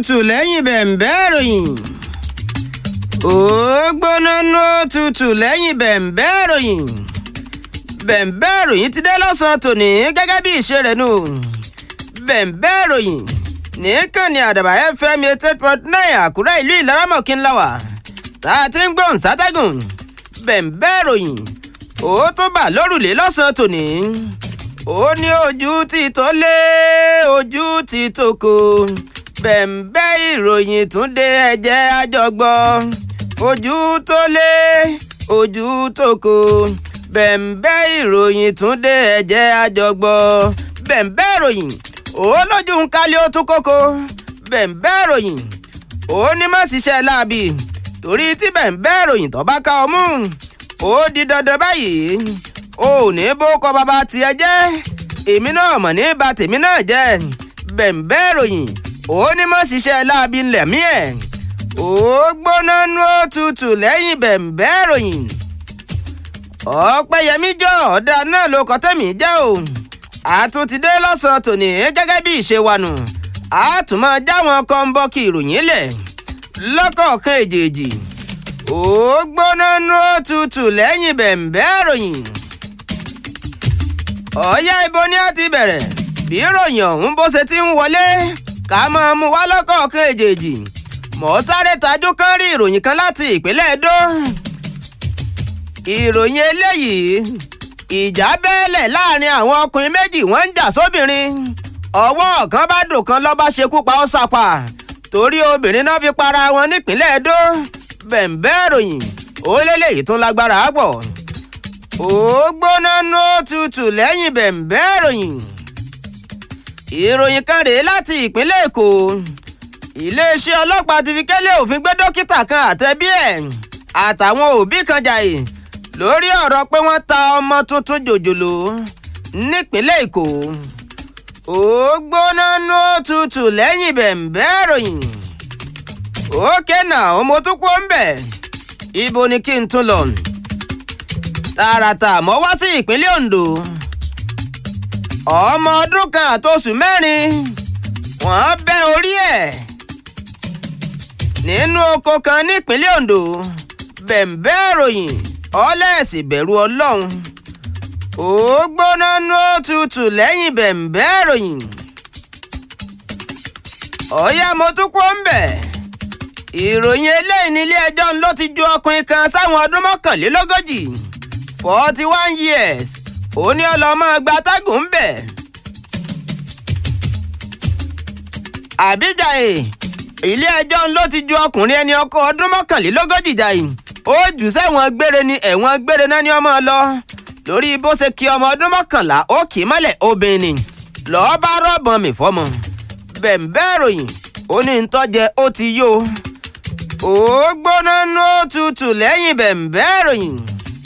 tutù lẹ́yìn bẹ̀m̀bẹ́ ìròyìn. ó gbóná nú tutù lẹ́yìn bẹ̀m̀bẹ́ ìròyìn. bẹ̀m̀bẹ́ ìròyìn ti dé lọ́sàn-án tòní gẹ́gẹ́ bí ìṣe rẹ̀ nù. bẹ̀m̀bẹ́ ìròyìn nìkànnì àdàbà fm eight eight point nine àkúrẹ́ ìlú ìlaramọ̀kí ńlá wà tá a ti ń gbóhùn sátẹ́gùn bẹ̀m̀bẹ́ ìròyìn ó tún bà lórùlé lọ́sàn-án tòní ó ní ojú ti tó lé ojú ti tó kò bẹ̀m̀bẹ́ ìròyìn tún dé ẹ̀jẹ̀ àjọgbọ́ ojú tó lé ojú tó kò bẹ̀m̀bẹ́ ìròyìn tún dé ẹ̀jẹ̀ àjọgbọ́ bẹ̀m̀bẹ́ ìròyìn ó lójú ń kálí ó tún kókó bẹ̀m̀bẹ́ ìròyìn ó ní má ṣiṣẹ́ láabi torí tí bẹ̀m̀bẹ́ ìròyìn tó bá ká ọ mú ó di dandan báyìí o ò ní bó kọ bàbá tiẹ̀ jẹ́ èmi náà mọ̀ ní bà tèmi náà jẹ́ bẹ̀m̀bẹ́ ìròyìn ó ní mọ̀ ṣiṣẹ́ láabi ńlẹ̀ mí ẹ̀ ó gbóná nú òtútù lẹ́yìn bẹ̀m̀bẹ́ ìròyìn ọ̀pẹ̀yẹmí jọ ọ̀dà náà ló kọ́ tẹ̀mí jẹ́ o àtúntìdé lọ́sàn-án tòní gẹ́gẹ́ bí ìṣe wa nù àtúmọ̀ jáwọn kọ́ńbọ́ọ̀kì ìròyìn lẹ̀ lọ́kọ̀ọ̀kan èjèèjì ó gbóná nú òtútù lẹ́yìn bẹ̀m̀bẹ́ ìròyìn ọ̀yá ibo ni a ti bẹ̀rẹ̀ bí ìròyìn ọ̀hún bó ṣe ti ń wọlé ká máa mú wá lọ́kọ̀ọ̀kan èjèèjì mọ̀ sáré tajú kan rí ìròyìn kan láti ìpínlẹ̀ Ẹdó ìròyìn eléyìí ìjà bẹ́ẹ̀lẹ̀ láàrin àwọn ọkùnrin méjì wọ́n ń jà sóbìnrin ọwọ́ kan bá dùn kan lọ́ba ṣekú pa ọ́ sàpà torí obìnrin náà fi para wọn nípínlẹ̀ Ẹdó bẹ̀m̀bẹ́ ìròyìn ó lélẹ́yìí tún lágbára pọ̀ ó gbóná nú tutù lẹ́yìn bẹ̀m̀bẹ́ ìròyìn ìròyìn kan rèé láti ìpínlẹ̀ Èkó iléeṣẹ́ ọlọ́pàá ti fi kẹ́lẹ́ òfin gbé dókítà kan àtẹ̀bí ẹ̀ àtàwọn òbí kan jàì lórí ọ̀rọ̀ pé wọ́n ta ọmọ tuntun jòjòló nípínlẹ̀ Èkó ó gbóná nú tutù lẹ́yìn bẹ̀m̀bẹ́ ìròyìn ókè náà mo tún kó ń bẹ̀ ibo ni kí n tún lọ tààràtà mọ́ wá sí ìpínlẹ̀ Ondo ọmọ ọdún kan àtòṣù mẹ́rin wọ́n bẹ́ orí ẹ̀ nínú oko kan nípínlẹ̀ Ondo bẹ̀m̀bẹ́ ìròyìn ọlẹ́ẹ̀sì bẹ̀rù Ọlọ́run ó gbóná nú òtútù lẹ́yìn bẹ̀m̀bẹ́ ìròyìn ọ̀yá mo tún kó ń bẹ̀ ìròyìn eléyìí nílé ẹjọ́ ló ti ju ọkùnrin kan sáwọn ọdún mọ́kànlélógójì forty one years ó ní ọlọ́mọ gbatagùn ń bẹ̀. àbíjàyè ilé ẹjọ́ ló ti ju ọkùnrin ẹni ọkọ ọdún mọ́kànlélógójì jàì ó jù sẹ́wọ̀n gbére ni ẹ̀wọ̀n gbére náà ni ọmọ lọ lórí bó ṣe kí ọmọ ọdún mọ́kànlá ó kì í mọ́lẹ̀ obìnrin lọ́ọ́ bá rọ́ọ̀bọ̀n mi fọ́mọ bẹ̀m̀bẹ́ ìròyìn ó ní ń tọ́jẹ ó ti yó ó gbóná nú tutù lẹ́yìn bẹ̀m̀bẹ́ ìròyìn.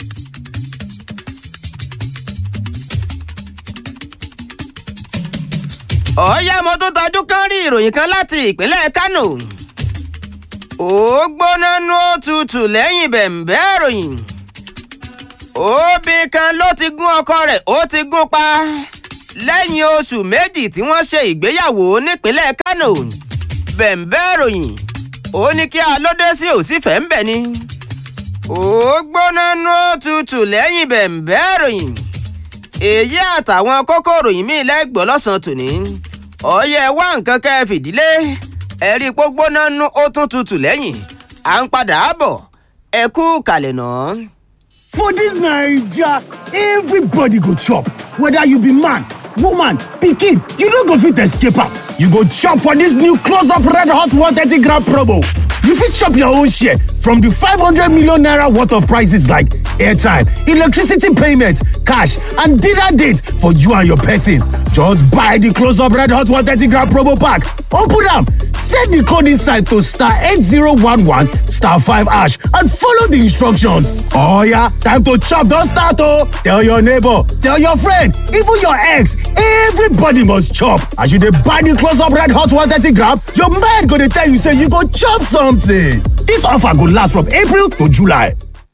ọ̀ọ́yá mo tún tajú kán rí ìròyìn kan láti ìpínlẹ̀ Kánò ó gbóná nú tutù lẹ́yìn bẹ̀m̀bẹ́ ìròyìn. obìnrin kan ló ti gún ọkọ rẹ̀ ó ti gún pa lẹ́yìn oṣù méjì tí wọ́n ṣe ìgbéyàwó nípínlẹ̀ Kánò bẹ̀m̀bẹ́ ìròyìn ó ní kí alódé sí òsífẹ́ ń bẹ̀ ni ó gbóná nú tutù lẹ́yìn bẹ̀m̀bẹ́ ìròyìn èyí àtàwọn kókó ìròyìn míì lẹ́gbọ́ lọ́sàn-án tòní ọ̀yẹ́ wá nǹkan kẹ́ ẹ fìdílé ẹ̀rí pógbóná nú ó tún tutù lẹ́yìn à ń padà bọ̀ ẹ kú kalẹ̀ náà. For dis Naija, everybody go chop, whether you be man, woman, pikin, you no go fit escape am. You go chop for dis new close up red hot 130 gram promo. You fit chop your own share from di 500 million naira worth of prices like airtime, electricity payment, cash and dinner date for you and your person. Just buy di close up red hot 130 gram promo pack, open am, set di code inside to star 8011 star 5 hash and follow di instructions. Oya, time to chop don start o! Tell your neighbor, tell your friend, even your ex, everybody must chop. As you dey buy di close up red hot 130 gram, your mind go dey tell you say you go chop something. Dis offer go last from April to July.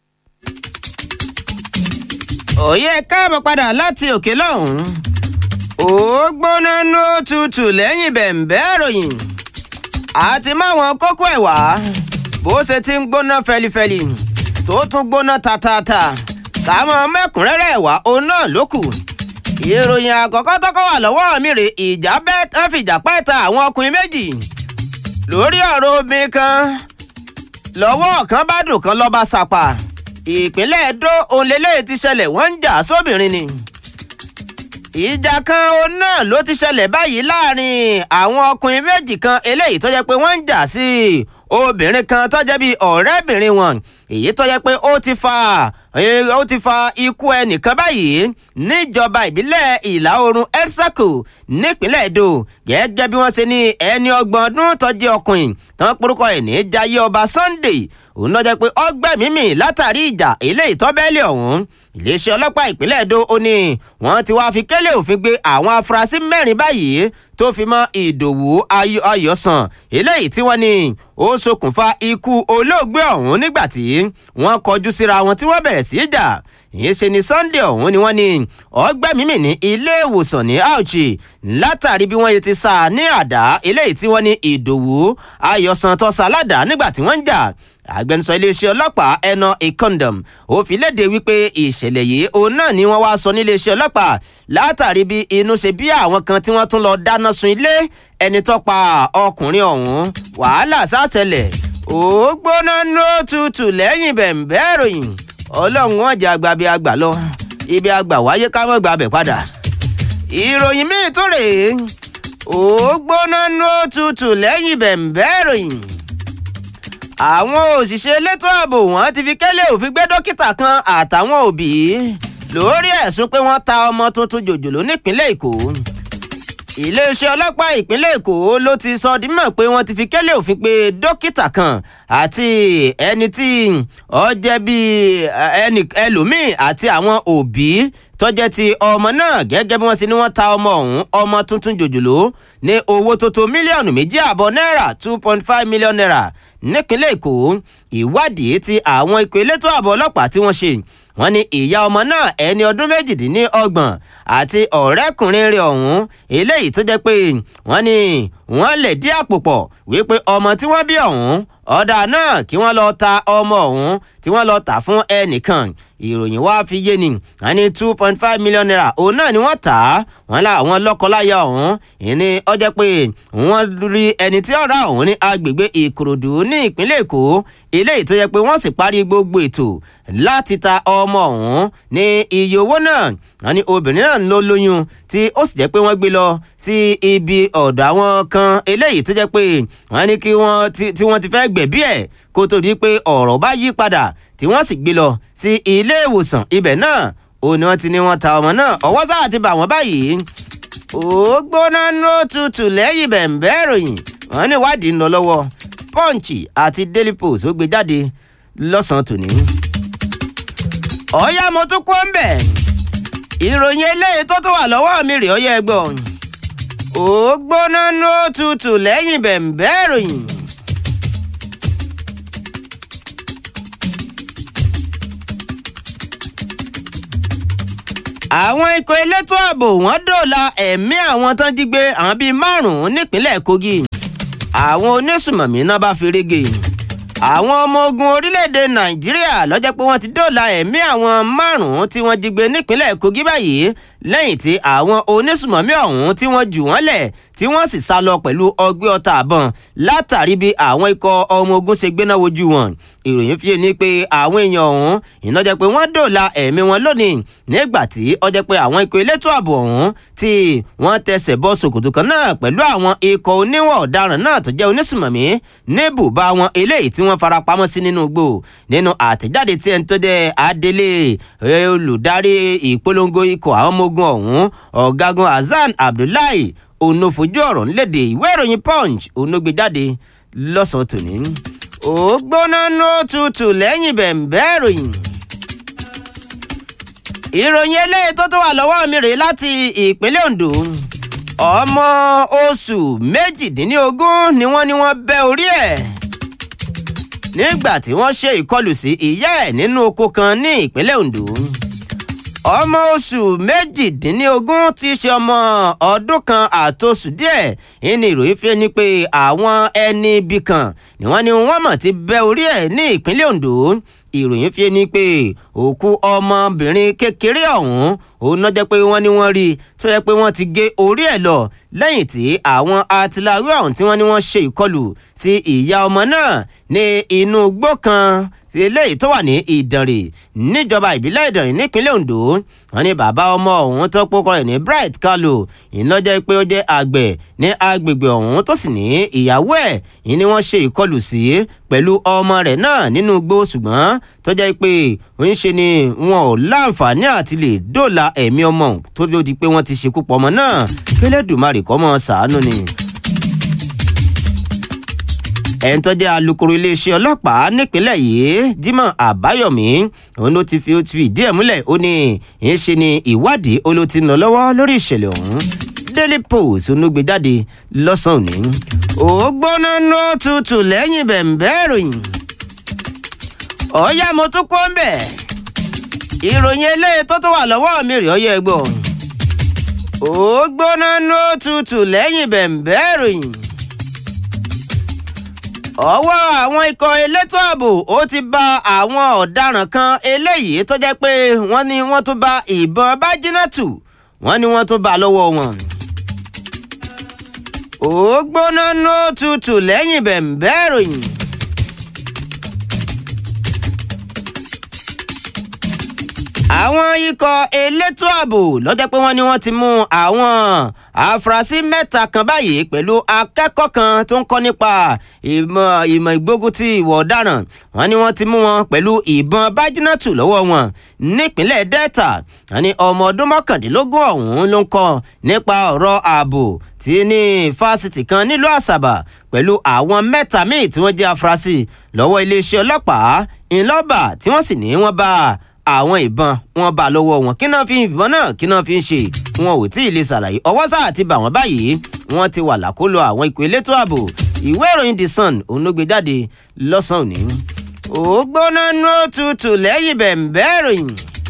òye káàbọ̀ padà láti òkè lọ́hùn-ún ó gbóná nú tutù lẹ́yìn bẹ̀m̀bẹ́ ìròyìn àti máwọn kókó ẹ̀ wá bó ṣe ti ń gbóná fẹlifẹli tó tún gbóná tatata káwọn mẹ́kúnrẹ́rẹ́ wá òun náà ló kù ìròyìn àkọ́kọ́ tọ́kọ́ wà lọ́wọ́ mi rè ìjà bẹ́ẹ̀ tán fìjà pẹ́ ta àwọn ọkùnrin méjì lórí ọ̀rọ̀ obìnrin kan lọ́wọ́ kan bá dùn kan lọ́ba sàpà ìpínlẹ̀ Ẹdó òǹlẹ́lẹ́ ti ṣẹlẹ̀ wọ́n ń jà sóbìnrin ni ìjà kan òun náà ló ti ṣẹlẹ̀ báyìí láàrin àwọn ọkùnrin méjì kan eléyìí tó jẹ́ pé wọ́n ń jà sí obìnrin kan tó jẹ́ bíi ọ̀rẹ́bìnrin wọn èyí tó jẹ́ pé ó ti fa ó ti fa ikú ẹnìkan báyìí níjọba ìbílẹ̀ ìlà oòrùn elsaco nípínlẹ̀ Ẹdó gẹ́gẹ́ bí wọ́n ṣe ní ẹni ọgbọ̀n ọdún tó jẹ́ ọkùnrin tán porúkọ ẹ̀ ní Jayé Ọba Sunday òun náà jẹ́ pé ọgbẹ́mímì látàrí ìjà eléyìí tó bẹ́ẹ̀lì ọ̀hún iléeṣẹ́ ọlọ́pàá ìpínlẹ̀ Ẹdó ó ní wọ́n ti wá fi kélé òfin gbé àwọn afurasí mẹ́rin báyìí tó fi mọ́ Ìdòwú Ayọ̀sàn eléyìí tí wọ́n ní ó ṣokùnfà ikú olóògbé ọ̀hún nígbà tí wọ́n kọjú síra wọn tí wọ́n bẹ̀rẹ̀ sí í jà ìyẹn ṣe ni Sunday ọ̀hún ni wọ́n ní ọgbẹ́mímì ní ilé ìwòsàn ní Auchi látàrí bí wọ́n yẹ ti sá ní àdá eléyìí tí wọ́n ní Ìdòwú Ayọ̀sàn tó sá ládàá nígbà tí wọ́n ń jà agbẹnusọ iléeṣẹ́ ọlọ́pàá ẹnà ìkọndọm ó fi léde wípé ìṣẹ̀lẹ̀ yìí òun náà ni wọ́n wá sọ níléeṣẹ́ ọlọ́pàá látàrí bí inú ṣe bí àwọn kan tí wọ́n tún lọ dáná sun ilé ẹni tó pa ọkùnrin ọ̀hún wàhálà sátẹlẹ̀ ó gbóná ló tutù lẹ́yìn bẹ̀ǹbẹ́ ìròyìn ọlọ́run wọn jẹ́ àgbà bí àgbà lọ ibi àgbà wáyé ká mọ́ gbàbẹ̀ padà ìròyìn míì tó rèé ó gbóná ló tutù lẹ́yìn bẹ̀ǹbẹ́ ìròyìn àwọn òṣìṣẹ́ elétò ààbò wọn ti fi kẹ́lẹ́ òfin gbé dókítà kan àtàwọn òbí lórí ẹ̀sùn pé wọ́n ta ọmọ tuntun jòjòló nípínlẹ̀ èkó iléeṣẹ́ ọlọ́pàá ìpínlẹ̀ èkó ló ti sọ di mọ̀ pé wọ́n ti fi kẹ́lẹ́ òfin pé dókítà kan àti ẹni tí ó jẹ́ bíi ẹnì ẹlòmíì àti àwọn òbí tó jẹ́ ti ọmọ náà gẹ́gẹ́ bí wọ́n ṣe ní wọ́n ta ọmọ ọ̀hún ọmọ tuntun jòjòló ní owó tó tó mílíọ̀nù méjì àbọ̀ náírà two point five million naira nípínlẹ̀ èkó ìwádìí tí àwọn ikọ̀ elétò ààbò ọlọ́pàá tí wọ́n ṣe wọ́n ní ìyá ọmọ náà ẹni ọdún méjìdínlọ́gbọ̀n àti ọ̀rẹ́kùnrin rẹ̀ ọ̀hún eléyìí tó jẹ́ pé wọ́n ní wọ́n lè dí àpò pọ̀ wípé ọmọ tí wọ́n bí ọ̀hún ọ̀dà náà kí wọ́n lọ ta ọmọ ọ̀hún tí wọ́n lọ tà fún ẹnìkan ìròyìn wá fi yé ni wọ́n ní two point five million naira òun náà ni wọ́n tà á wọ́n lá àwọn lọ́kọláya ọ̀hún ìní ọjọ́ pé wọ́n rí ẹni tí ọ̀rá ọ̀hún ní agbègbè ìkòròdú ní ìpínlẹ̀ èkó eléyìí tó yẹ pé wọ́n sì parí gbogbo ètò láti ta ọmọ ọ̀hún ní iye owó náà wọ́n ní obìnrin náà ló lóyún tí ó sì jẹ́ pé wọ́n gbé lọ sí ibi ọ̀dọ̀ àwọn kan eléyìí tó jẹ́ pé wọ́n ní kí wọ́n tí wọ́n ti fẹ́ gbẹ̀bí ẹ̀ kó tó di pé ọ̀rọ̀ bá yí padà tí wọ́n sì gbé lọ sí ilé ìwòsàn ibẹ̀ náà ó ní wọ́n ti ní wọ́n ta ọmọ náà ọwọ́ sáà ti bà wọ́n báyìí ó gbóná ló tutù lẹ́yìn bẹ̀ǹbẹ́ ìròyìn wọ́n ní ìwádìí ń lọ lọ́wọ́ punch àti daily post ó gbé jáde lọ́sàn-án tòní. ọ̀yá mo tún kó ń bẹ̀ ìròyìn eléyìí tó tó wà lọ́wọ́ mi rè ọyẹ́ ẹgbọ́n ó gbóná ló tutù lẹ́yìn bẹ̀ǹbẹ́ ìròyìn. àwọn ikọ̀ elétò ààbò wọ́n dóòlà ẹ̀mí àwọn tán jí gbé àwọn bíi márùn-ún nípínlẹ̀ Kogi àwọn onísùmọ̀mí náà bá fi rege àwọn ọmọ ogun orílẹ̀-èdè Nàìjíríà ló jẹ́ pé wọ́n ti dóòlà ẹ̀mí àwọn márùn-ún tí wọ́n jí gbé nípínlẹ̀ Kogi báyìí lẹ́yìn tí àwọn onísùmọ̀mí ọ̀hún tí wọ́n jù wọ́n lẹ̀ tí wọ́n sì sá lọ pẹ̀lú ọgbẹ́ ọta àbọ̀n látàrí bí àwọn ikọ̀ ọmọ ogun ṣe gbéná wojú wọn ìròyìn fi ní pé àwọn èèyàn ọ̀hún iná jẹ́ pé wọ́n dòòlà ẹ̀mí wọn lónìí nígbà tí ó jẹ́ pé àwọn ikọ̀ elétò ààbò ọ̀hún tí wọ́n tẹsẹ̀ bọ́ ṣòkòtò kan náà pẹ̀lú àwọn ikọ̀ oníwọ̀n ọ̀daràn náà tó jẹ́ onísùmọ̀mí ní bùbá wọn eléyìí tí wọ́n fara pamọ́ sí nínú igbó nínú àtẹ̀jáde tí ẹni tó jẹ́ adelé olùdarí ìpolongo ikọ̀ àwọn ọmọ ogun ọ̀hún ọ̀gágun Hasan Abdullahi òun fojú ọ̀rọ̀ ńlẹ̀dẹ̀ ìwé ìròyìn punch òun ló gbé jáde lọ́sàn-án tòní. ó gbóná ní òtútù lẹ́yìn bẹ̀ǹbẹ́ ìròyìn. ìròyìn eléyìí tó tó wà lọ́wọ́ mi rèé láti ìpínlẹ̀ Ondo ọmọ oṣù méjìdínlógún ni wọ́n ní wọ́n bẹ́ orí ẹ̀ nígbà tí wọ́n ṣe ìkọlù sí ìyá ẹ̀ nínú oko kan ní ìpínlẹ̀ Ondo ọmọ oṣù méjìdínlógún tí í ṣe ọmọ ọdún kan àtòṣù díẹ̀ ìní ìròyìn fi ni pé àwọn ẹni ibì kan ni wọ́n ní wọ́n mọ̀ ti bẹ́ orí ẹ̀ ní ìpínlẹ̀ Ondo ìròyìn fi ni pé òkú ọmọbìnrin kékeré ọ̀hún òun náà jẹ́ pé wọ́n ní wọ́n rí tó yẹ pé wọ́n ti gé orí ẹ̀ lọ lẹ́yìn tí àwọn atiláwí ọ̀hún tí wọ́n ní wọ́n ṣe ìkọlù sí ìyá ọmọ náà ní inú igbó kan ti eléyìí tó wà ní ìdànrè níjọba ìbílẹ̀ ìdànrè nípínlẹ̀ Ondo wọ́n ní bàbá ọmọ ọ̀hún tó pokọ rẹ̀ ní Bright Kalu iná jẹ́ pé ó jẹ́ àgbẹ̀ ní agbègbè ọ̀hún tó sì ní ìyàwó ẹ̀ yìí ni wọ́n ṣe ìkọlù sí pẹ̀lú ọmọ rẹ̀ náà nínú igbó ṣùgbọ́n tó jẹ́ pé ń ṣe ni wọn ò láǹfààní àti lè dóòlà ẹ̀mí ọmọ tó ló di pé wọ́n ti ṣekú pọ̀ ọmọ náà kẹlẹ́dùmarè kọ́ mọ́ ṣàánú ni ẹni tó jẹ́ alukoro iléeṣẹ́ ọlọ́pàá nípínlẹ̀ yìí Jimoh Àbáyọ̀mí òun ló ti fi ó ti fi ìdí ẹ̀ múlẹ̀ ó ní ìyẹn ṣe ni ìwádìí ó ló ti ń lọ lọ́wọ́ lórí ìṣẹ̀lẹ̀ ọ̀hún Daily Post ló gbé jáde lọ́sàn-án òní. ó gbóná nú tutù lẹ́yìn bẹ̀m̀bẹ́ ìròyìn ọ̀ọ́yá mo tún kó ń bẹ̀ ìròyìn eléyìí tó tó wà lọ́wọ́ mi rèé ọyẹ́ gbọ́ ó gbóná nú tutù lẹ́yìn bẹ̀m̀bẹ́ ìròyìn ọwọ́ àwọn ikọ̀ elétò ààbò ó ti bá àwọn ọ̀daràn kan eléyìí tó jẹ́ pé wọ́n ní wọ́n tún bá ìbọn bájínátù wọ́n ní wọ́n tún bá lọ́wọ́ wọn. ó gbóná nú tutù lẹ́yìn bẹ̀m̀bẹ́ ìròyìn. àwọn ikọ̀ elétò ààbò lọ́jọ́ pé wọ́n ní wọ́n ti mú àwọn àfúrásì mẹ́ta kan báyìí pẹ̀lú akẹ́kọ̀ọ́ kan tó ń kọ́ nípa ìmọ̀ ìmọ̀ ìgbógun ti ìwà ọ̀daràn wọ́n ní wọ́n ti mú wọn pẹ̀lú ìbọn bájínátù lọ́wọ́ wọn nípínlẹ̀ Delta wọ́n ní ọmọ ọdún mọ́kàndínlógún ọ̀hún ló ń kọ́ nípa ọ̀rọ̀ ààbò tí ní fásitì kan nílùú Àsàbà pẹ̀lú àwọn mẹ́ta míì tí wọ́n jẹ́ afurasí lọ́wọ́ iléeṣẹ́ ọlọ́pàá ńlọ́bà tí wọ́n sì ní wọ́n bá àwọn ìbọn wọn bá lọ́wọ́ wọn kí náà fi ìbọn náà kí náà fi ń ṣe wọn ò tí ì lè ṣàlàyé ọwọ́ sáà ti bà wọ́n báyìí wọ́n ti wà lákòlò àwọn ikọ̀ elétò ààbò ìwé ìròyìn The Sun òun ló gbé jáde lọ́sàn-án òní. ó gbóná nú òtútù lẹ́yìn bẹ̀m̀bẹ́ ìròyìn.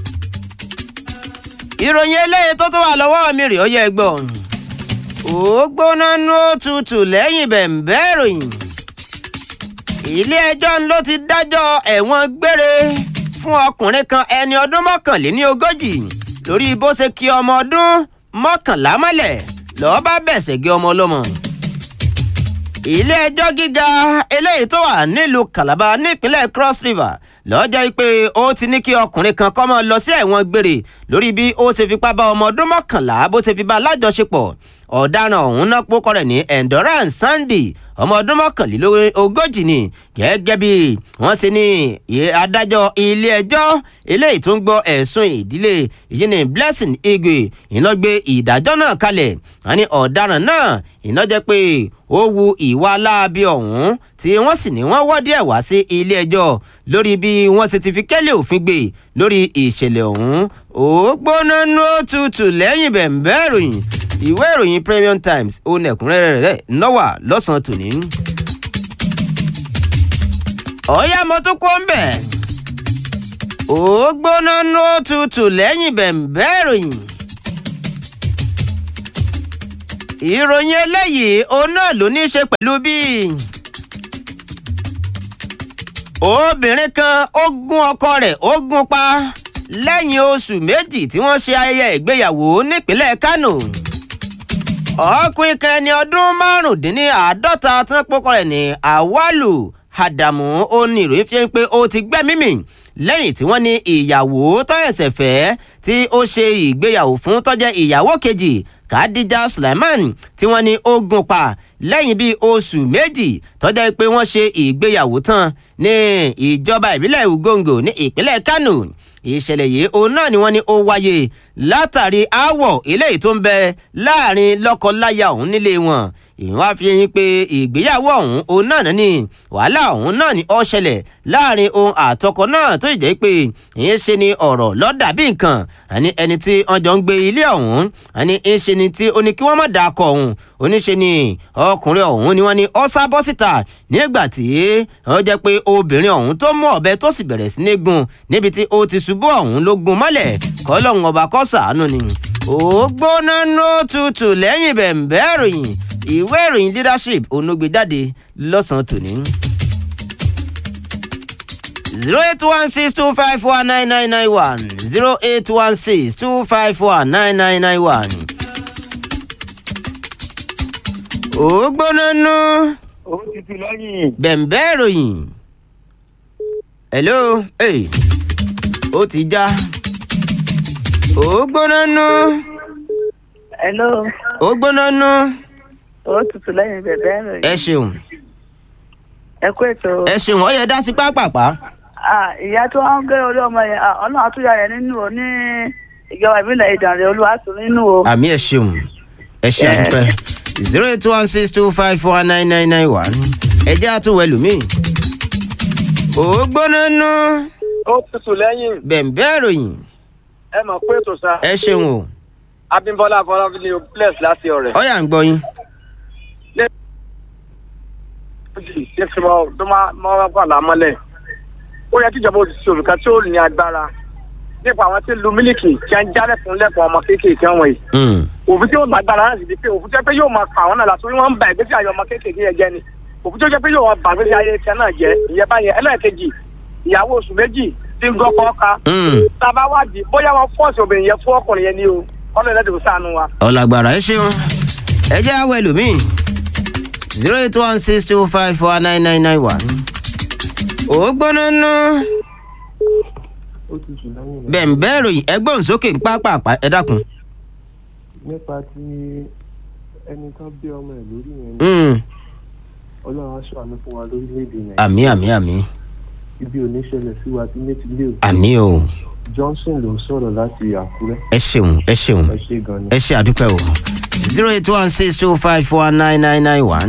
ìròyìn eléyìí tó tó wà lọ́wọ́ mi rèé ó yẹ gbọ́. ó gbóná nú òtútù lẹ́yìn bẹ̀m̀bẹ́ ìròyìn. ilé ẹjọ́ ló ti dájọ́ ẹ̀wọ̀n gbére fún ọkùnrin kan ẹni ọdún mọ́kànléní ogójì lórí bó ṣe kí ọmọ ọdún mọ́kànlá mọ́lẹ̀ lọ́ọ́ bá bẹ̀sẹ̀ gé ọmọ ọlọ́mọ. ilé ẹjọ́ gíga eléyìí tó wà nílùú Calabar nípínlẹ̀ Cross River lọ́jọ́ pé ó ti ní kí ọkùnrin kan kọ́ mọ́ lọ sí ẹ̀wọ̀n gbére lórí bí ó ṣe fipá bá ọmọ ọdún mọ́kànlá bó ṣe fi bá lájọṣepọ̀ ọ̀daràn ọ̀hún náà pókọ rẹ̀ ní endurance Sunday ọmọ ọdún mọ́kànlélógójì ni gẹ́gẹ́ bí wọ́n ṣe ní adájọ́ ilé ẹjọ́ eléyìí tó ń gbọ́ ẹ̀sùn ìdílé yìí ní Blessing Igwe iná gbé ìdájọ́ náà kalẹ̀ wọ́n ní ọ̀daràn náà iná jẹ́ pé ó wu ìwà láabi ọ̀hún tí wọ́n sì ní wọ́n wọ́ díẹ̀ wá sí ilé ẹjọ́ lórí bí wọ́n ṣe ti fi kẹ́lẹ́ òfin gbé lórí ìṣẹ̀lẹ̀ ọ̀hún ó gbóná nú òtútù lẹ́yìn bẹ̀m̀bẹ́ ìròyìn ìwé ìròyìn Premium Times ó nẹ̀kúnrẹ́rẹ́ rẹ̀ nọ́wà lọ́sàn-án tòní. ọ̀yá mo tún kó ń bẹ̀. ó gbóná nú òtútù lẹ́yìn bẹ̀m̀bẹ́ ìròyìn. ìròyìn eléyìí òun náà ló ní í ṣe pẹ̀lú bí obìnrin kan ó gún ọkọ rẹ̀ ó gún pa lẹ́yìn oṣù méjì tí wọ́n ṣe ayẹyẹ ìgbéyàwó nípínlẹ̀ Kánò ọkùnrin kan ẹni ọdún márùndínláàádọ́ta tí wọ́n pọ́kọ rẹ̀ ní Awalu Adamu ó ní ìròyìn fi ń pé ó ti gbẹ́mí mì lẹ́yìn tí wọ́n ní ìyàwó tó ẹ̀sẹ̀ fẹ́ tí ó ṣe ìgbéyàwó fún tó jẹ́ ìyàwó kejì Khadija Suleiman tí wọ́n ní ó gún pa lẹ́yìn bíi oṣù méjì tó jẹ́ pé wọ́n ṣe ìgbéyàwó tán ní ìjọba ìbílẹ̀ Ugongo ní ìpínlẹ̀ Kano ìṣẹ̀lẹ̀ yìí òun náà ni wọ́n ní ó wáyé látàrí aáwọ̀ eléyìí tó ń bẹ láàrin lọ́kọ-láya ọ̀hún nílé wọn ìwọ́n á fi yín pé ìgbéyàwó ọ̀hún òun náà ní wàhálà ọ̀hún náà ni ó ṣẹlẹ̀ láàrin ohun àtọkọ náà tó jẹ́ pé ìyẹn ṣe ni ọ̀rọ̀ lọ́dà bí nǹkan àní ẹni tí wọ́n jọ ń gbé ilé ọ̀hún àní ń ṣe ni tí ó ní kí wọ́n má dà kọ ọ̀hún oníṣe ni ọkùnrin ọ̀hún ni wọ́n ní ó sá bọ́ síta nígbà tí ó jẹ́ pé obìnrin ọ̀hún tó mú ọ̀bẹ tó sì bẹ̀rẹ̀ sí ní gún níbi tí ó ti ṣubú ìṣubú ọ̀hún ló gun mọ́lẹ̀ kọ́lọ́hún ọba kó ṣàánú ni ó gbóná nó tutù lẹ́yìn bẹ̀ǹbẹ́ ìròyìn ìwé ìròyìn leadership onógbè jáde lọ́sàn-án tòní. zero eight one six two five four nine nine nine one zero eight one six two five four nine nine nine one. ó gbóná nó ó ti ti lẹ́yìn. bẹ̀ǹbẹ́ ìròyìn. hello hey. ó ti já ó gbóná nó Hello, ó gbóná nó ó tutù lẹ́yìn bẹ̀bẹ̀ rẹ̀. ẹ ṣeun Ẹ kú ètò. ẹ ṣeun ó yẹ dá sí pápápá. Ah, Ìyá tó ń gé orí ọmọ yẹn, ah, ọlọ́run àtúnyà rẹ̀ nínú o ní ìjọba ìbílẹ̀ Ìdànrè Olúwàtún nínú o. àmì ẹ ṣeun ẹ ṣe Yes. àdúpẹ́ zero eight one six two five four nine nine nine one ẹ jẹ́ àtúwẹ̀ lùmí. ó gbóná nó ó tutù lẹ́yìn bẹ̀ǹbẹ́ ìròyìn ẹ mọ̀ pé ètò sa ẹ ṣeun o abimbola afọlábílẹ bless láti ọ̀rẹ́. ó yà ń gbọ́ yín. ṣé fi mọ tó máa máa wà lámọ́lẹ̀ ó yẹ kí ìjọba òṣìṣẹ́ olùkọ́ tí ó ní agbára nípa àwọn tí ń lu mílíkì tí wọ́n ń jálẹ̀ fún lẹ́kọ̀ọ́ ọmọ kéékèèké wọ̀nyí Mm, òfin tí ó lágbára láti di pé òfin tí ó jẹ́ pé yóò máa pa àwọn náà látọ̀ wọ́n ń ba ìgbésí ayé ọmọ kéékèèké yẹn jẹ́ ni òfin tí ó jẹ́ pé yóò ba ìgbésí ayé tiẹ̀ náà jẹ́ ìyẹn báyẹn ẹlẹ́ẹ̀kejì ìyàwó oṣù méjì tí ń gọ́kọ́ ká mm. tábà wádìí bóyá wọn fọ́ọ̀sì obìnrin yẹn fún ọkùnrin yẹn ni o ọlọ́ọ̀lẹ́dẹ̀ kò sáànù wa. ọ̀làgbàrà ẹ ṣeun ẹ jẹ́ àwẹ̀ lùmí zero eight one six two five four nine nine nine one. ó gbóná ná ó ti sùn lẹ́yìn rẹ̀ bẹ̀ǹbẹ́ ìròyìn ẹgbọ́n sókè ń pápápá ẹ dákun. nípa ti ẹni tó bí ọmọ ẹ̀ lórí yẹn Mm, ọlọ́run aṣọ àánú fún wa lórílẹ̀‐èdè nàìjíríà àmì àmì àmì ibi ò ní ṣẹlẹ̀ sí wa tí méjì lé o àmì o johnson ló ń sọ̀rọ̀ láti àkúrẹ́ ẹ ṣeun ẹ ṣeun ẹ ṣe gan ni. ẹ ṣe àdúpẹ́ o zero eight one six two five four nine nine nine one.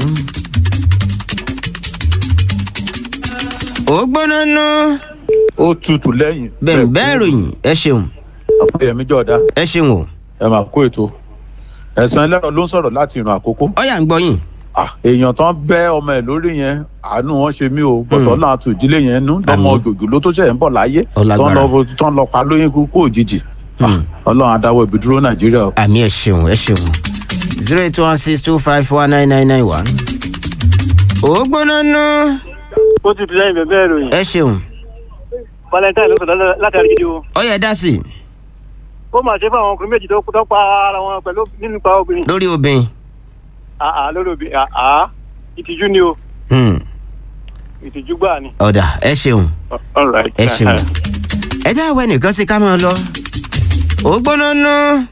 ó gbóná ná ó tutù lẹ́yìn. bẹ̀ǹbẹ́ ìròyìn ẹ ṣeun àpòyẹmí jọ̀dá ẹ ṣeun o ẹ máa kó ètò ẹ̀sán ẹlẹ́rọ ló ń sọ̀rọ̀ láti ìrìn àkókò. ó yà ń gbọ́ yín. Ah, èèyàn tán bẹ́ ọmọ ẹ̀ lórí yẹn àánú wọn ṣe mí o bọ̀tọ̀ náà tù ìdílé yẹn nú lọ́mọ Àmín. òjòjò ló tó ṣẹ̀ ń bọ̀ láyé Ó lágbára. tán lọ tán lọ pa lóyún kúkú òjijì Ah, Hmm. ọlọ́run adáwọ̀ ibi dúró nàìjíríà o. àmì ẹ ṣeun ẹ ṣeun zero eight one six two five four nine nine nine one. ó gbóná ná ó ti ti lẹ́yìn bẹ̀bẹ̀ ìròyìn ẹ ṣeun valentine ló sọ̀rọ̀ látàrí gidi o ó yẹ dá sí i ó mà ṣe fún àwọn ọkùnrin méjì tó tó pa ara wọn pẹ̀lú nínú pa obìnrin lórí obìnrin. àá lórí obìnrin àá ìtìjú ni o Hmm, ìtìjú gbà ni. ọ̀dà ẹ ṣeun all right. ẹ ṣeun ẹ jẹ́ àwọ̀ ẹnìkan sí ká máa lọ. ó gbóná ná.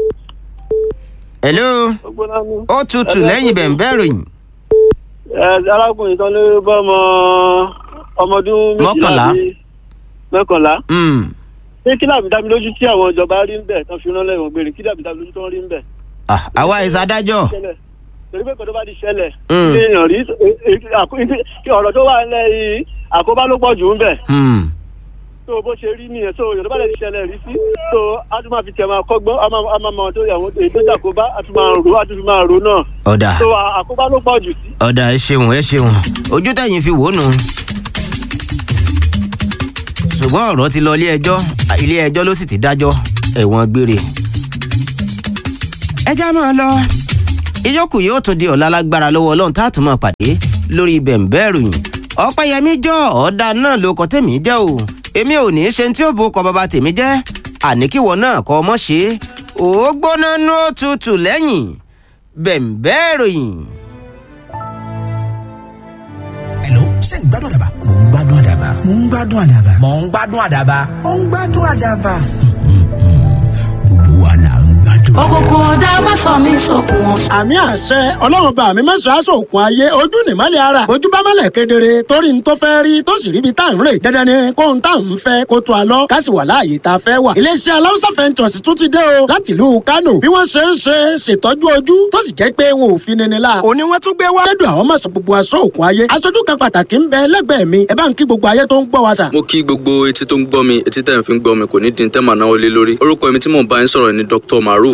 hello ó tutù lẹ́yìn bẹ̀ǹbẹ́ ìròyìn ẹ arákùnrin kan ló bá ọmọ ọmọdún Mọ́kànlá. àbí mọ́kànlá Hmm, ṣé kí làbí dámi lójú tí àwọn ìjọba rí ń bẹ̀ tán fi rán lẹ́wọ̀n gbére kí làbí dámi lójú tó ń rí ń bẹ̀. ah, àwa ìsàdájọ́ ṣẹlẹ̀ torí pé kòtò bá ti ṣẹlẹ̀ Mm. ṣé èèyàn rí e- e- àkó- kí ọ̀rọ̀ tó wà nílẹ̀ yìí àkóbá ló pọ̀ jù ń bẹ̀ Hmm, tó bó ṣe rí nìyẹn tó yorùbá lè ti ṣẹlẹ̀ rí sí tó a tún máa fi tẹ̀ máa kọ́gbọ́n a máa a máa mọ tó yàwó èyí tó jàkóbá a tún máa rò a tún fi máa rò náà ọ̀dà tó a- àkóbá ló pọ̀ jù sí. ọ̀dà ẹ ṣeun ẹ ṣeun ojú tẹ̀yìn fi wò ó nù. ṣùgbọ́n ọ̀rọ̀ ti lọ ilé ẹjọ́ ilé ẹjọ́ ló sì ti dájọ́ ẹ̀wọ̀n gbére. ẹ já máa lọ ìyókù yóò tún di ọ̀la lágbára lọ́wọ́ ọlọ́run tá a tún máa pàdé lórí bẹ̀ǹbẹ́ ìròyìn ọ̀pẹ́yẹmí jọ ọ̀dà náà ló kọ́ tèmi jẹ́ o èmi ò ní í ṣe tí ó bo kọ bàbá tèmi jẹ́ àníkíwọ náà kọ́ ọmọ ṣe é ó gbóná nú òtútù lẹ́yìn bẹ̀ǹbẹ́ ìròyìn. Hello, ṣé ń gbádùn àdàbà? Mò ń gbádùn àdàbà. Mò ń gbádùn àdàbà. Mò ń gbádùn àdàbà. Mò ń gbádùn àdàbà. Gbogbo wa là ń gbádùn. òkùnkùn ọ̀dà má sọ mí sókun wọn. àmì àṣẹ ọlọ́run bá mi mẹ́sàn-án aṣọ òkun ayé ojú nìmọ́lẹ̀ ara ojú bá mọ́lẹ̀ kedere torí n tó fẹ́ rí tó sì ríbi tá à ń rè dandan ni kóhun tá à ń fẹ́ kó tó a lọ ká sì wà láàyè tá a fẹ́ wà. iléeṣẹ́ aláwùsá fẹ́ntọ̀sì tún ti dé o láti ìlú kánò bí wọ́n ṣe ń ṣe ṣètọ́jú ojú tó sì jẹ́ pé wọn ò fi nini la. òní wọ́n tún gbé wá. lẹ́dùn àwọn mọ̀sán gbogbo aṣọ òkun ayé aṣojú kan pàtàkì ń bẹ lẹ́gbẹ̀ẹ́ mi ẹ bá ń kí gbogbo ayé tó ń gbọ́ wa sà. mo kí gbogbo etí tó ń gbọ́ mi etí tẹ̀ ń fi ń gbọ́ mi kò ní di tẹ́ màá náwó lé lórí orúkọ mi tí mò ń bá yín sọ̀rọ̀ ni dr maruf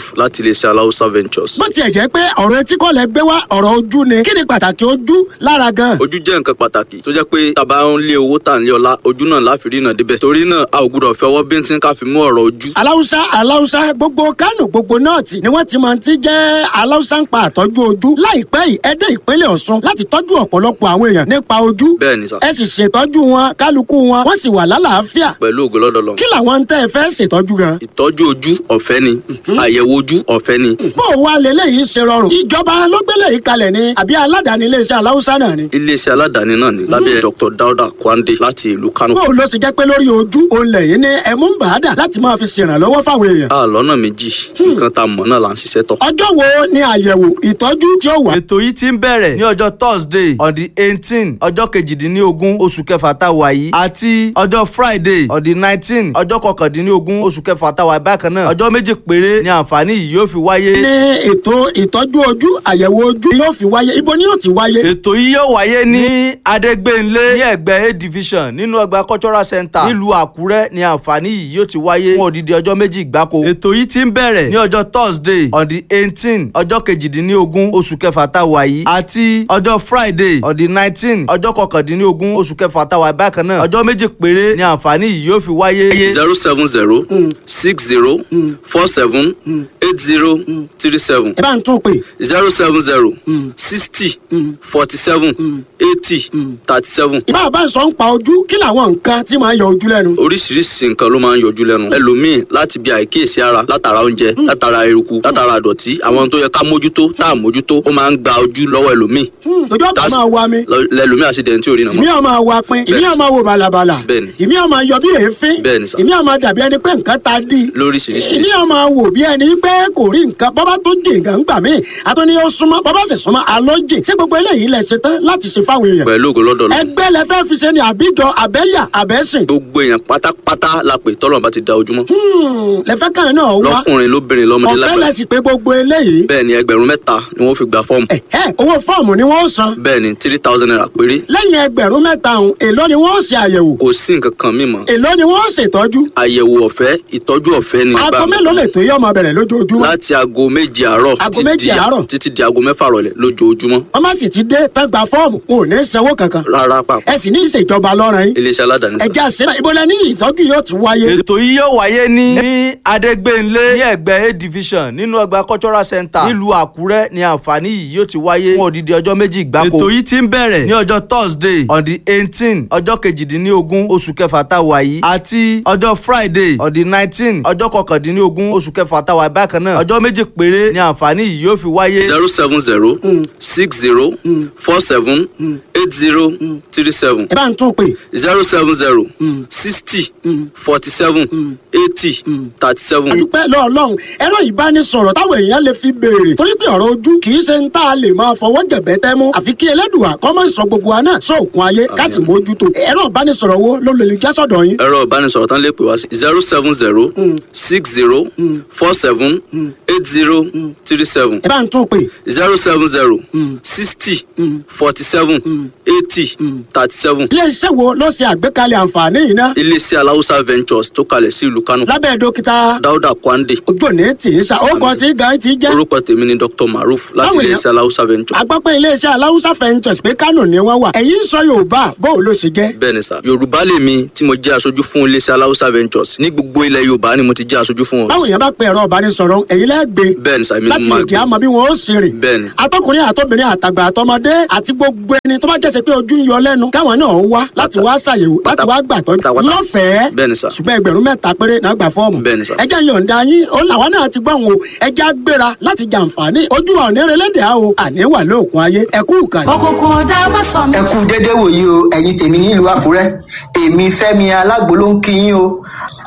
maruf láti iléeṣẹ́ aláùsá ventures. bó tiẹ̀ jẹ́ pé ọ̀rọ̀ etí kọ́ lẹ gbé wá ọ̀rọ̀ ojú ni kí ni pàtàkì ojú lára gan. ojú jẹ́ nǹkan pàtàkì tó jẹ́ pé tàbá ń lé owó tà ń lé ọlá ojú náà láfi rí náà débẹ̀ torí náà a ò gbúdọ̀ fi ọwọ́ bíntín ká fi mú ọ̀rọ̀ ojú. aláwùsá aláwùsá gbogbo kánò gbogbo nọ́ọ̀tì ni wọ́n ti máa ti jẹ́ aláwùsá ń pa àtọ́jú ojú láìpẹ́ yìí ẹ dé ìpínlẹ̀ ọ̀ṣun láti tọ́jú ọ̀pọ̀lọpọ̀ àwọn èèyàn nípa ojú bẹ́ẹ̀ ni sà ẹ sì ṣètọ́jú wọn kálukú wọn wọ́n sì wà lálàáfíà pẹ̀lú ògo lọ́dọ̀ lọ. kí làwọn tẹ́ ẹ fẹ́ ṣètọ́jú gan. ìtọ́jú ojú ọ̀fẹ́ ni àyẹ̀wò ojú ọ̀fẹ́ ni bó o wá lélẹ́yìí ṣe rọrùn ìjọba ló gbélé yìí kalẹ̀ ni àbí aládàáni iléeṣẹ́ aláwùsá náà ni. iléeṣẹ́ aládàáni náà ni lábẹ́ dr dauda kwande láti ìlú kano. bó o lọ sì jẹ́ pé lórí ojú òun lẹ́yìn ní ẹ̀mú ń bàádà láti máa fi ṣèrànlọ́wọ́ fáwọn èèyàn. a lọ́nà méjì nǹkan tá a mọ̀ náà là ń ṣiṣẹ́ tọ̀. ọjọ́ wo ni àyẹ̀wò ìtọ́jú tí ó wà. ètò yìí ti ń bẹ̀rẹ̀ ní ọjọ́ thursday on the eighteen ọjọ́ kejìdínlógún oṣù kẹfà tá a wà yìí àti ọjọ́ friday on the nineteen ọjọ́ kọkàndínlógún oṣù kẹfà tá a wà yìí bákan náà ọjọ́ méjì péré ni àǹfààní yìí yóò fi wáyé. ní ètò ìtọ́jú ojú àyẹ̀wò ojú yóò fi wáyé ibo ni yóò ti wáyé. ètò yìí yóò wáyé ní adégbénlé ní ẹgbẹ́ a division nínú ọgbà cultural center nílùú àkúrẹ́ ni àǹfààní yìí yóò ti wáyé fún odidi ọjọ́ méjì gbáko. ètò yìí ti ń bẹ̀rẹ̀ ní ọjọ́ thursday on the eighteen ọjọ́ kejìdínlógún oṣù kẹfà tá a wà yìí àti ọjọ́ friday on the nineteen ọjọ́ kọkàndínlógún oṣù kẹfà tá a wà yìí bákan náà ọjọ́ méjì péré ni àǹfààní yìí yóò fi wáyé. zero seven zero six zero four seven eight zero three seven ẹ bá ń tún pè. zero seven zero sixty forty seven eighty thirty seven. ìbá bá ń sọ ń pa ojú kí làwọn nǹkan tí máa yọ ojú lẹ́nu. oríṣiríṣi nǹkan ló máa ń yọjú lẹ́nu ẹlòmíì láti bí àìkíyèsí ara látara oúnjẹ látara eruku látara àdọ̀tí àwọn tó yẹ ká mójútó tá à mójútó ó máa ń gba ojú lọ́wọ́ ẹlòmíì ojú ọ̀pá máa wa mi. lọ- lẹlòmíì àṣìdẹ̀ntì tí ò rí nà ìmí mọ́. ọmọ wa pin ìmí Bẹ́ẹ̀ni. ọmọ wo balabala Bẹ́ẹ̀ni. ìmí ọmọ yọ bí èéfín Bẹ́ẹ̀ni sà. ìmí ọmọ dàbí ẹni pé nǹkan ta dí lóríṣiríṣi. ìmí ọmọ wò bí ẹni pé kò rí nǹkan bọ́bá tó dé nǹkan gbà mí àtúní ó súnmọ́ bọ́bá sì súnmọ́ alójì ṣé gbogbo eléyìí lẹ ṣe tán láti ṣe fáwọn èèyàn. pẹ̀lú ògo lọ́dọ̀ lọ. ẹgbẹ́ lẹ fẹ́ fi ṣe ni àbíjọ àbẹ́yà àbẹ́sìn gbogbo èèyàn pátápátá la pè tọ́lọ̀ bá ti da ojúmọ́. lẹ fẹ́ kàn náà wá lọ́kùnrin lóbìnrin lọ́mọdé ọ̀fẹ́ lẹ lágbàá. sì pé gbogbo eléyìí bẹ́ẹ̀ ni ẹgbẹ̀rún mẹ́ta ni wọ́n fi gba fọ́ọ̀mù. ẹ owó fọ́ọ̀mù ni wọ́n san bẹ́ẹ̀ ni three thousand naira péré. lẹ́yìn ẹgbẹ̀rún mẹ́ta ọ̀hún èló ni wọ́n ṣe àyẹ̀wò kò sí nǹkan kan mímọ́. èló ni wọ́n ṣètọ́jú àyẹ̀wò ọ̀fẹ́ ìtọ́jú ọ̀fẹ́ ni. aago gbà mí. mélòó lè tó yẹ ọmọ bẹ̀rẹ̀ lójoojúmọ́ láti aago méje àárọ̀ Aago títí méje di- àárọ̀? títí di aago mẹ́fà rọ̀lẹ́ lójoojúmọ́. wọ́n má sì ti dé tán gba fọ́ọ̀mù wọn ò ní sanwó kankan rárá pàpà. ẹ sì ní ìṣèjọba lọ́rùn yín iléeṣẹ́ aládàáni sá. ẹ̀jẹ̀ àṣírà ìbọ̀lẹ̀ ní ìtọ́jú yóò ti wáyé. ètò yìí yóò wáyé ní ní adégbénlé ní ẹgbẹ́ a division nínú ọgbà cultural center nílùú àkúrẹ́ ni àǹfààní yìí yóò ti wáyé fún odidi ọjọ́ méjì gbáko. ètò yìí ti ń bẹ̀rẹ̀ ní ọjọ́ thursday on the eighteen ọjọ́ kejìdínlógún oṣù kẹfà tá a wà yìí àti ọjọ́ friday on the nineteen ọjọ́ kọkàndínlógún oṣù kẹfà tá a wà yìí bákan náà ọjọ́ méjì péré ni àǹfààní yìí yóò fi wáyé. zero seven zero six zero four seven eight zero three seven ẹ bá ń tún pè zero seven zero sixty forty seven eighty thirty seven. adúpẹ́ lọ́ọ̀lọ́hún ẹ̀rọ ìbánisọ̀rọ̀ táwọn èèyàn lè fi béèrè torí pé ọ̀rọ̀ ojú kì í ṣe ń tá a lè máa fọwọ́ jẹ̀bẹ́ tẹ́ mú àfi kí ẹlẹ́dùà kọ́ máa sọ gbogbo wa náà sóòkun ayé ká sì mójútó ẹ̀rọ ìbánisọ̀rọ̀ wo ló lè já sọ̀dọ̀ yín. ẹ̀rọ ìbánisọ̀rọ̀ tán lè pè wá sí zero seven zero six zero four seven eight zero three seven ẹ bá ń tún pè zero seven zero sixty forty seven eighty thirty seven. iléeṣẹ́ wo ló ṣe àgbékalẹ̀ àǹfààní yìí ná iléeṣẹ́ aláwùsá ventures tó kalẹ̀ sí ìlú kánò lábẹ́ dókítà dáúdà kwande ojú òní tì í sa ó kọ́ tí gan ti jẹ́ orúkọ tèmi ni dr maruf láti Báwo iléeṣẹ́ aláwùsá ventures. agbápẹ́ iléeṣẹ́ aláwùsá fẹ́ǹtẹ̀sì pé kánò ni wọ́n wà ẹ̀yin sọ yorùbá bó o ló ṣe jẹ́. bẹ́ẹ̀ ni sà yorùbá lèmi tí mo jẹ́ aṣojú fún iléeṣẹ́ aláwùsá ventures ní gbogbo ilẹ̀ yorùbá ni mo ti jẹ́ aṣojú fún wọn. báwo yẹn bá pe ẹ̀rọ ìbánisọ̀rọ̀ ẹ̀yin lẹ́gbẹ̀ẹ́ bẹ́ẹ̀ ni sà èmi ni láti mo máa lè gbé jẹ́ àmọ́ bí wọ́n ó ṣe rìn. bẹ́ẹ̀ ni atọkùnrin àtọbìnrin àtàgbà àtọmọdé àti gbogbo ẹni tó bá jẹ́sẹ̀ pé ojú ń yọ lẹ́nu káwọn náà wá láti wá ṣàyẹ̀wò láti wá gbàtọ́jú pátápátá. lọ́fẹ̀ẹ́ bẹ́ẹ̀ ni sà ṣùgbọ́n ẹgbẹ̀rún mẹ́ta péré náà gbà fọ́ọ̀mù. bẹ́ẹ̀ ni sà. ẹjẹ́ yọ̀ǹda yín ó làwọn náà ti gbọ́n o ẹjẹ́ á gbéra láti jàǹfààní ojú wa òní relédè á o àní wà lóòkun ayé ẹkú ìkànnì. òkùnkùn ọ̀dà má sọ mí ẹ kú dédé wòyí o ẹ̀yin tèmi nílùú àkúrẹ́ èmi fẹ́mi alágbo ló ń kí yín o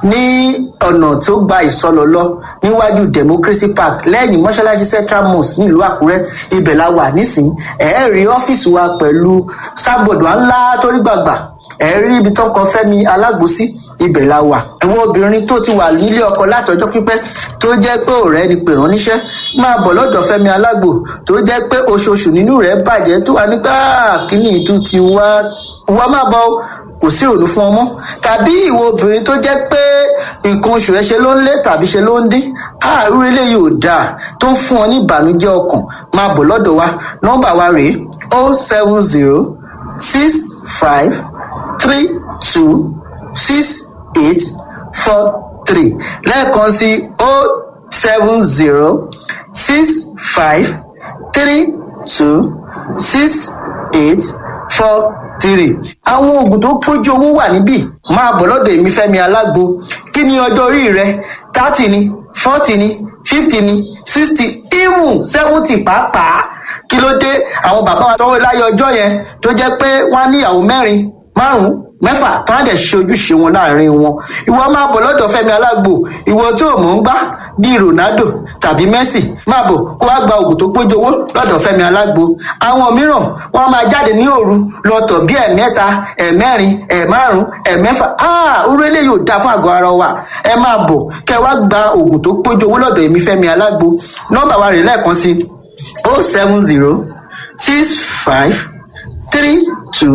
ní ọ̀nà tó gba ìsọlọ lọ níwájú democracy park lẹ́yìn mọ́ṣáláṣí central mosque nílùú àkúrẹ́ ibẹ̀ la wà nísìnyí ẹ̀ẹ́ rí ọ́fíìsì wa pẹ̀lú sábọ̀dù ńlá torí gbàgbà ẹ rí ibi tó kọ fẹmi alágbòsí ibẹ la wà àwọn obìnrin tó ti wà nílé ọkọ látọjọ pípẹ tó jẹ pé ọrẹ ni pè rán níṣẹ máa bọ lọdọ fẹmi alágbò tó jẹ pé oṣooṣù nínú rẹ bàjẹ tó wà nígbà kíní ìtú ti wá wá máa bọ kò sí ìrònú fún ọmọ tàbí ìwọ obìnrin tó jẹ́ pé nǹkan oṣù rẹ ṣe ló ń lé tàbí ṣe ló ń dín àárú eléyìí ò dáa tó ń fún ọ ní ìbànújẹ́ ọkàn máa bọ̀ lọ́dọ̀ wa nọ́mbà wa rèé o seven zero six five three two six eight four three lẹ́ẹ̀kan sí o seven zero six five three two six eight four three. àwọn oògùn tó pójú owó wà níbí máa bọ̀ lọ́dọ̀ èmi fẹ́mi alágbo kí ni ọjọ́ orí rẹ thirty ni forty ni fifty ni sixty even seventy pàápàá kí ló dé àwọn bàbá wa tọwọ́ láyé ọjọ́ yẹn tó jẹ́ pé wọ́n á níyàwó mẹ́rin márùn-ún mẹ́fà tó á dẹ̀ ṣe ojúṣe wọn láàrin wọn ìwọ máa bọ̀ lọ́dọ̀ fẹ́mi alágbo ìwọ tó o mọ̀ ń gbá bíi ronaldo tàbí messi máa bọ̀ kó wá gba oògùn tó pójú owó lọ́dọ̀ fẹ́mi alágbo àwọn mìíràn wọ́n máa jáde ní òru lọ́tọ̀ bí ẹ̀mẹ́ta ẹ̀mẹ́rin ẹ̀márùn ẹ̀mẹ́fà orú eléyìí ò dáa fún àgọ́ ara wa ẹ máa bọ̀ kẹ wá gba oògùn tó pójú owó lọ́dọ̀ èmi fẹ́mi alágbo nọ́mbà wa rè lẹ́ẹ̀kan sí o seven zero six five three two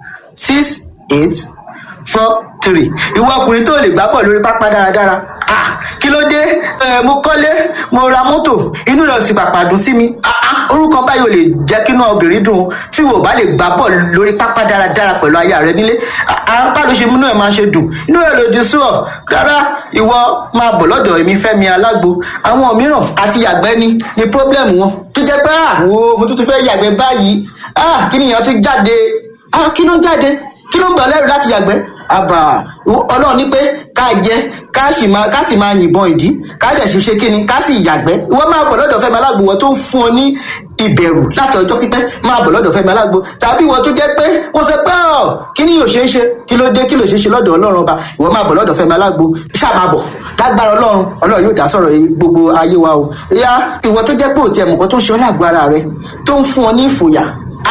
six eight four three ìwọ ọkùnrin tó lè gbá bọ̀ lórí pápá dáradára ah kí ló dé ẹ mo kọ́lé mo ra mọ́tò inú rẹ̀ sì pàpà dùn sí mi ah ah orúkọ báyìí ò lè jẹ́ kí inú obìnrin dùn tí wò bá lè gbá bọ̀ lórí pápá dáradára pẹ̀lú aya rẹ nílé apá ló ṣe múnú ẹ̀ máa ṣe dùn inú rẹ̀ lòdì sí ọ rárá ìwọ máa bọ̀ lọ́dọ̀ èmi fẹ́mi alágbo àwọn mìíràn àti yàgbẹ́ ni ni problem wọn tó jẹ́ pé ah wo mo tún tún fẹ́ yàgbẹ́ báyìí ah kí nìyẹn tún jáde ah kí ló jáde kí ló ń gbà lẹ́rù láti yàgbẹ́ àbà ọlọ́run ní pé ká jẹ ká sì máa ká sì máa yìnbọn ìdí ká dẹ̀ sì ṣe kíni ká sì yàgbẹ́ ìwọ máa bọ̀ lọ́dọ̀ fẹ́mi alágbo wọ́n tó ń fún ọ ní ìbẹ̀rù láti ọjọ́ pípẹ́ máa bọ̀ lọ́dọ̀ fẹ́mi alágbo tàbí ìwọ tó jẹ́ pé wọ́n sọ pé ọ̀ kí ni yóò ṣe é ṣe kí ló dé kí ló ṣe é ṣe lọ́dọ̀ ọlọ́run ọba ìwọ máa bọ̀ lọ́dọ̀ fẹ́mi alágbo ṣáà máa bọ̀ lágbára ọlọ́run ọlọ́run yóò dá sọ̀rọ̀ gbogbo ayé wa o ìyá ìwọ tó jẹ́ pé òtí ẹ̀mùkọ́ tó ń ṣe ọ́ lágbo ara rẹ tó ń fún ọ ní ìfòyà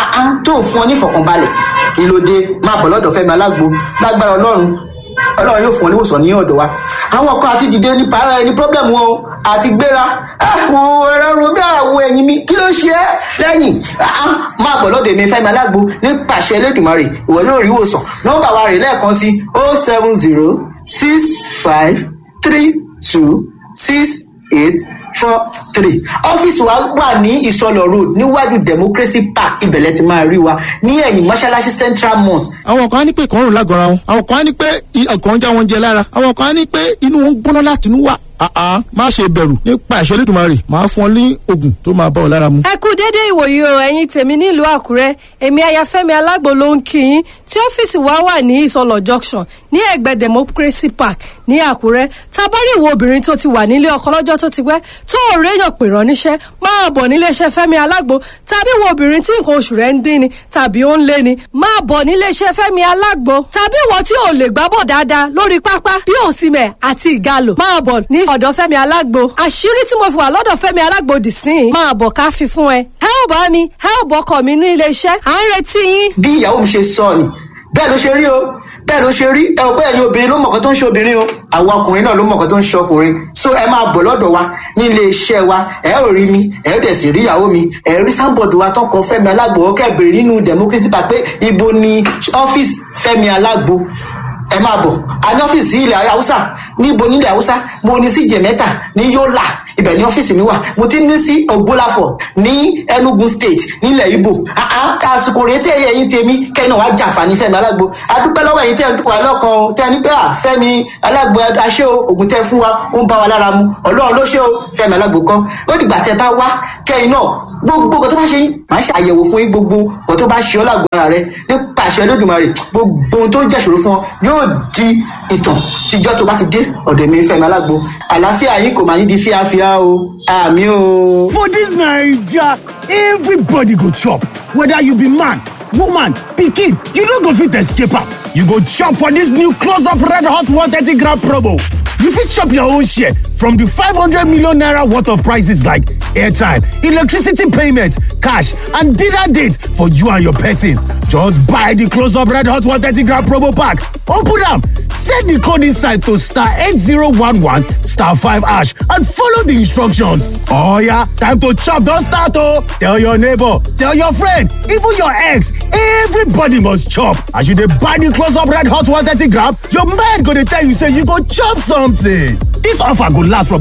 tó ń fún ọ ní ìfọ̀kànbalẹ̀ kí ló dé máa bọ̀ lọ́dọ̀ fẹ́mi alágbo lágbára ọlọ́run ọlọ́run yóò fún ọ níwòsàn ní ọ̀dọ̀ wa àwọn kan àti dìde ní para ẹni problem wọn o àti gbéra àwọn ẹ̀rọ romi àwọ̀ ẹ̀yìn mi kí ló ṣe é lẹ́yìn máa bọ̀ lọ́dọ̀ èmi fẹ́mi alágbo nípasẹ̀ elédùnmarè ìwọ yóò rí ìwòsàn nọ́mbà wa rè lẹ́ẹ̀kan sí o seven zero six five three two six eight four three ọ́fíìsì wa wà ní ìsọlọ road níwájú democracy park ibẹ̀lẹ̀ ti máa rí wa ní ẹ̀yìn mọ́ṣáláṣí central mosque. àwọn kan á ní pé ìkọrùn lágọ̀ọ́ra wọn àwọn kan á ní pé ọkàn ń já wọn jẹ lára àwọn kan á ní pé inú wọn ń gbóná láti inú wà àá má ṣe bẹ̀rù nípa ìṣẹ́ lẹ́dùnmarè máa fún ọ ní oògùn tó máa bá ọ lára mu. ẹ kú déédéé ìwòyí o ẹ̀yin tèmi nílùú àkúrẹ́ èmi ayafẹ́mi alágbo ló ń kí yín tí ọ́fíìsì wa wà ní ìsọlọ̀ junction ní ẹ̀gbẹ́ democracy park ní àkúrẹ́ tábọ́rí ìwọ obìnrin tó ti wà nílé ọkọ lọ́jọ́ tó ti pẹ́ tó ò réyàn pè rán níṣẹ́ máa bọ̀ níléeṣẹ́ fẹ́mi alágbo tàbí ìwọ obìnrin tí nǹkan oṣù rẹ̀ ń dín ni tàbí ó ń lé ni máa bọ̀ níléeṣẹ́ fẹ́mi alágbo tàbí ìwọ tí ò lè gbábọ̀ dáadáa lórí pápá bí òsìmẹ̀ àti ìgalò máa bọ̀ ní ọ̀dọ̀ fẹ́mi alágbo àṣírí tí mo fi wà lọ́dọ̀ fẹ́mi alágbo dì sí i máa bọ̀ ká fi fún ẹ. ẹ ò bá mi ẹ ò bọkọ mi ní ilé iṣẹ́ à ń retí yín. bí ìyàwó mi ṣe sọ ni bẹ́ẹ̀ ló ṣe rí o bẹ́ẹ̀ ló ṣe rí ẹ ò pé ẹ̀yin obìnrin ló mọ̀ọ́kọ́ tó ń ṣe obìnrin o àwọn ọkùnrin náà ló mọ̀ọ́kọ́ tó ń ṣe ọkùnrin so ẹ máa bọ̀ lọ́dọ̀ wa ní ilé iṣẹ́ wa ẹ ò rí mi ẹ ò dẹ̀ sì rí ìyàwó mi ẹ rí sábọ̀dù wa tọkọ fẹ́mi alágbo ọkẹ́ bèrè nínú democracy park pé ibo ni ọ́fíìsì fẹ́mi alágbo ẹ máa bọ̀ a ní ọ́fíìsì ilẹ̀ haúsá níbo nílẹ̀ haúsá mo ní sí jẹ̀mẹ́ta ní yọ́là ibẹ̀ ní ọ́fíìsì mi wà mo ti ní sí ògbólàfọ̀ ní enugu state nílẹ̀ ibo àsìkò rèé tẹ́ ẹ̀yìn tèmi kẹ́ni wàá jàǹfààní fẹ́mi alágbo adúpẹ́ lọ́wọ́ ẹ̀yìn tẹ́ ẹ̀ wà lọ́kàn tẹ́ ẹ ní pé à fẹ́mi alágbo aṣẹ́ o ògùn tẹ́ fún wa ó ń bá wa lára mu ọlọ́run ló ṣe o fẹ́mi alágbo kan ó dìgbà tẹ́ bá wá kẹ́yìn náà gbogbo nǹkan tó bá ṣe yín màá ṣe àyẹ̀wò fún yín gbogbo nǹkan tó bá ṣe ọ́ lágbo ara rẹ nípa àṣẹ lódùmarè gbogbo ohun tó ń jẹ́ṣòro fún ọ yóò di ìtàn tíjọ́ tó bá ti dé ọ̀dọ̀ mi fẹ́mi alágbo àlàáfíà yín kò máa ní di fíafíà o àmì o. For this Naija, everybody go chop. Whether you be man, woman, pikin, you no go fit escape am. You go chop for this new close-up red hot 130 gram promo. You fit chop your own share from the 500 million naira worth of prices like airtime, electricity payment, cash, and dinner date for you and your person. Just buy the Close Up Red Hot 130 gram promo pack. Open am, set the code inside to star 8011 star 5 hash and follow the instructions. Oh yeah, time to chop don start oh! Tell your neighbor, tell your friend, even your ex, everybody must chop. As you dey buy the Close Up Red Hot 130 gram, your mind go dey tell you say you go chop something. This offer go last from